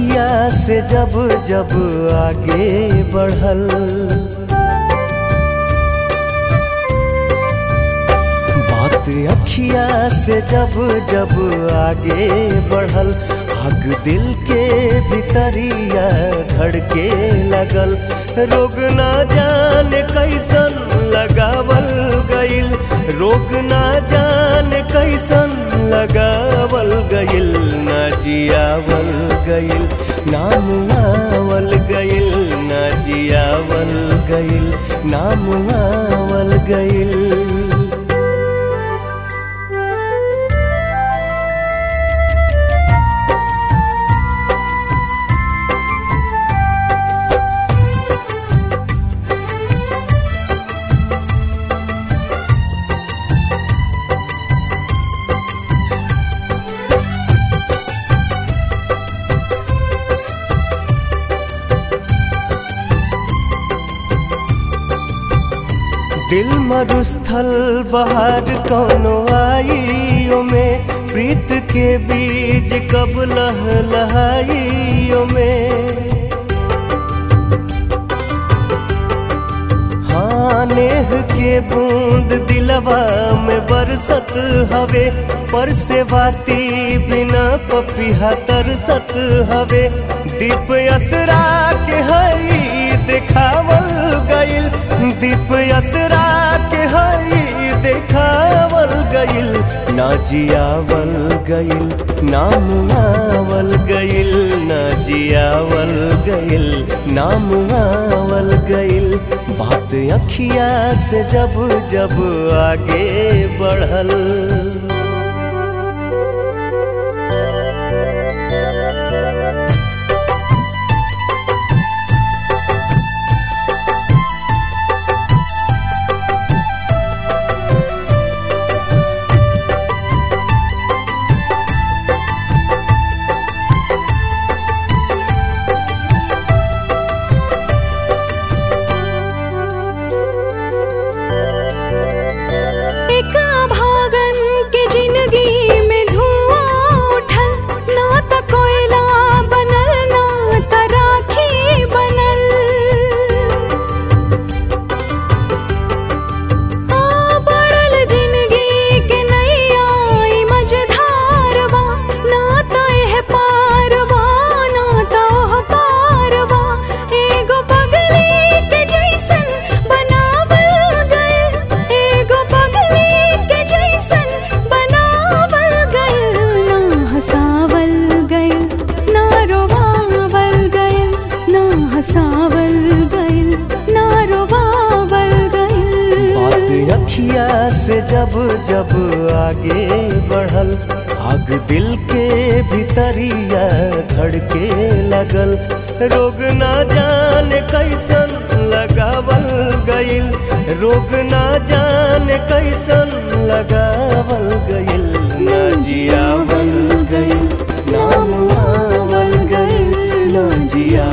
अखिया से जब जब आगे बढ़ल बात अखिया से जब जब आगे बढ़ल आग दिल के भीतरिया धड़के लगल रोग ना जाने कैसन लगावल गइल रोग ना जाने कैसन लगावल गइल ना जियावल गइल नाम आवल गइल ना जियावल गइल नाम आवल गइल दिल मरुस्थल बाहर कौनो आइयो में प्रीत के बीज कब लह लहाइयो में हाँ नेह के बूंद दिलवा में बरसत हवे पर से बाती बिना पपिहा तरसत हवे दीप असरा के हई देखावल गइल दीप असरा के हई देखावल गइल ना जियावल गइल नाम आवल गइल ना जियावल गइल नाम आवल गइल बात अखिया से जब जब आगे बढ़ल एक भागन के जिंदगी में धुआं उठल ना त कोयला बनल ना त राखी बनल आ बढ़ल जिंदगी के नैया ई मझधारवा ना त एह पारवा ना त ओह पारवा एगो पगली के जैसन बनावल गइल एगो पगली के जैसन बनावल गइल ना हंसावल गइल ना रोवावल गइल ना हंसावल गइल ना रोवावल गइल बात अखिया से जब जब आगे बढ़ल आग दिल के भीतरिया धड़के लगल रोग ना जाने कैसन लगावल गइल रोग ना जाने कैसन लगावल गइल ना जियावल गइल नाम आवल गइल ना जिया